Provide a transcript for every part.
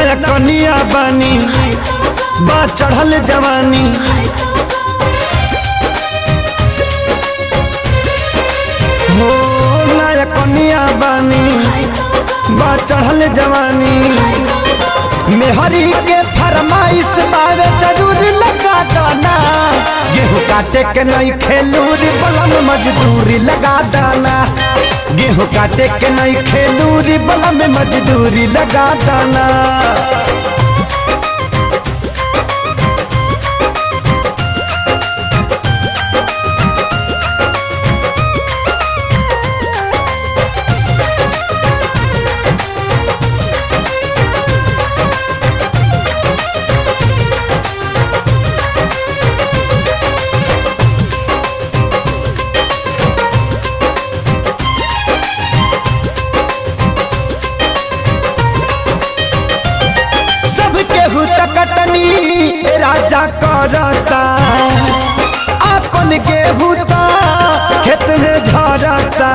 नया कनिया बानी बा चढ़ल जवानी हो नया कनिया बानी बा चढ़ल जवानी मेहरी के फरमाइश बावे जरूर लगा दाना गेहूँ काटे के नहीं खेलूरी बलम मजदूरी लगा दाना गेहूँ काटे के नहीं खेलूरी बलम मजदूरी लगा दाना सब केहू तकटनी राजा करता अपन गेहूँ ता खेत में झरता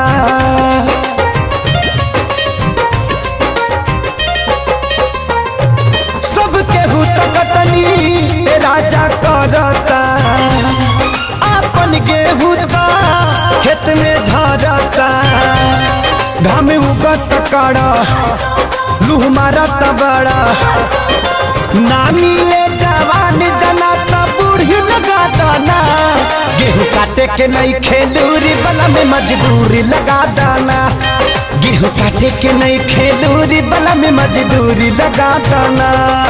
सब केहू तकटनी राजा करता अपन गेहूँ ता खेत में झरता घाम उगत कड़ा लूह मारत बड़ा ना मिले जवान जना त बूढ़ी लगा दाना गेहूँ काटे के नहीं खेलूरी बला में मजदूरी लगा दाना गेहूँ काटे के नहीं खेलूरी बला में मजदूरी लगा दाना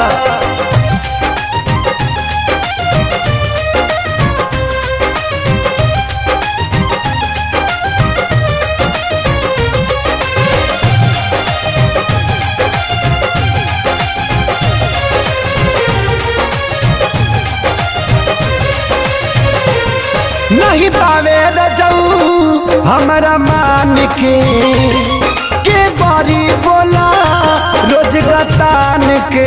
नहीं पावे रजऊ हमारा मान के के बारी बोला रोज गतान के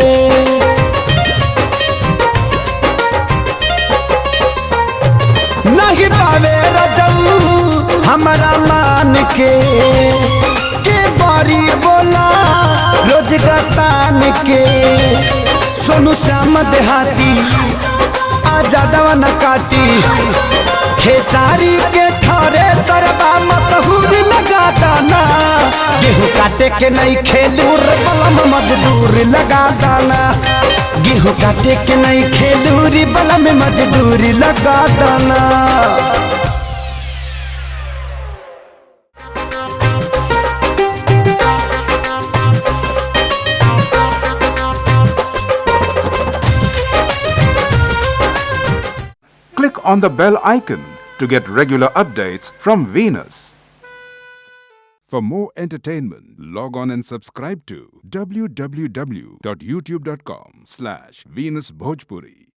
नहीं पावे रजऊ हमारा मान के के बारी बोला रोज गतान के सोनू श्याम देहाती आजादवा न काटी खेसारी के ठरे सरबा मशहूर लगा दाना गेहूँ काटे के नहीं खेलूर बलम मजदूर लगा दाना गेहूँ काटे के नहीं खेलूरी बलम मजदूरी लगा दाना Click on the bell icon to get regular updates from Venus. For more entertainment, log on and subscribe to www.youtube.com slash Venus Bhojpuri.